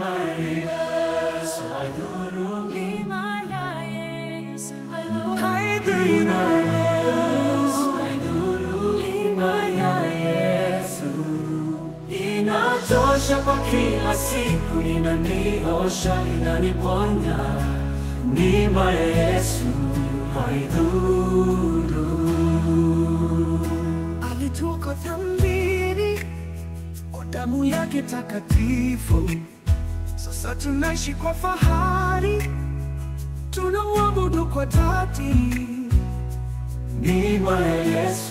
Yesu, haidhuru Neema ya Yesu, haidhuru. Haidhuru Yesu, haidhuru neema ya Yesu inatosha kwa kila siku, inaniosha, inaniponya. Neema ya Yesu haidhuru. Alitoka dhambini kwa damu yake takatifu, sasa tunaishi kwa fahari tunamwabudu kwa dhati. Neema ya Yesu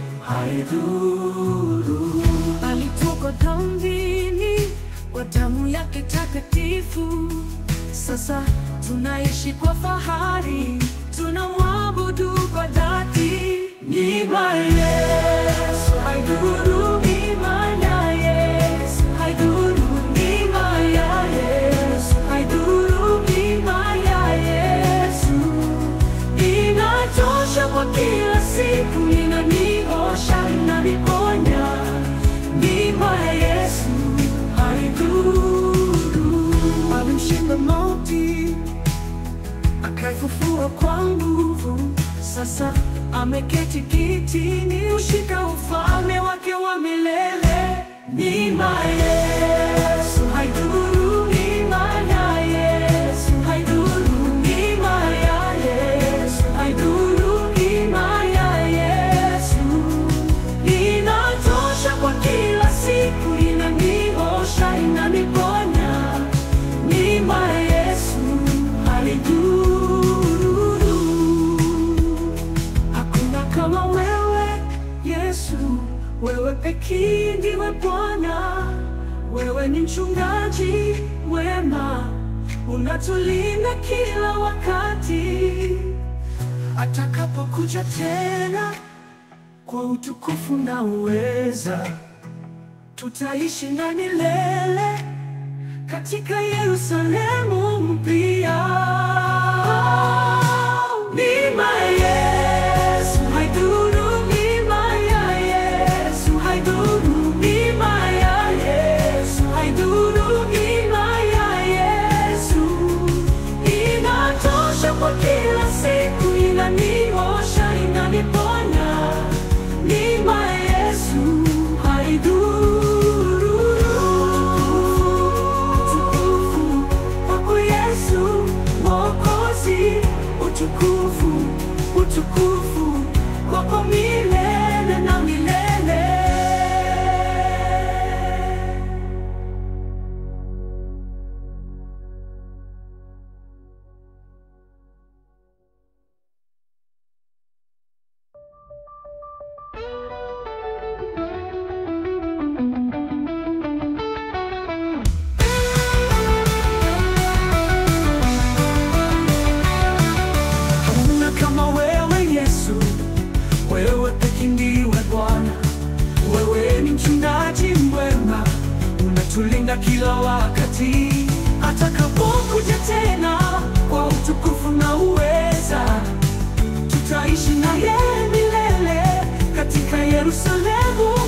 haidhuru. Alitoka dhambini kwa damu yake takatifu, sasa tunaishi kwa fahari, tunamwabudu kwa dhati. Neema ya Yesu haidhuru. Neema ya Yesu haidhuru, neema ya Yesu haidhuru, neema ya Yesu Inatosha kwa kila siku, inaniosha, inaniponya. Neema ya Yesu haidhuru. Alimshinda mauti, akaifufua kwa nguvu. Sasa ameketi kitini, ushika ufalme wake wa milele. Neema ya Yesu haidhuru. Neema ya Yesu haidhuru. Neema ya Yesu haidhuru. Neema ya Yesu inatosha kwa kila siku, inaniosha, inaniponya. Neema ya Yesu haidhuru. Hakuna kama wewe Yesu, wewe pekee ndiwe Bwana. Wewe ni mchungaji wema, unatulinda kila wakati. Atakapokuja tena kwa utukufu na uweza, tutaishi na milele katika Yerusalemu mpya. Neema ya Yesu haidhuru, neema ya Yesu haidhuru, neema ya Yesu haidhuru, neema ya Yesu inatosha kwa kila siku, inaniosha, inaniponya. Neema ya Yesu haidhuru. Utukufu kwako Yesu Mwokozi, utukufu, utukufu kwako milele na milele. Hakuna kama wewe Yesu, wewe pekee ndiwe Bwana. Wewe ni mchungaji mwema, unatulinda kila wakati. Atakapokuja tena kwa utukufu na uweza, tutaishi naye milele katika Yerusalemu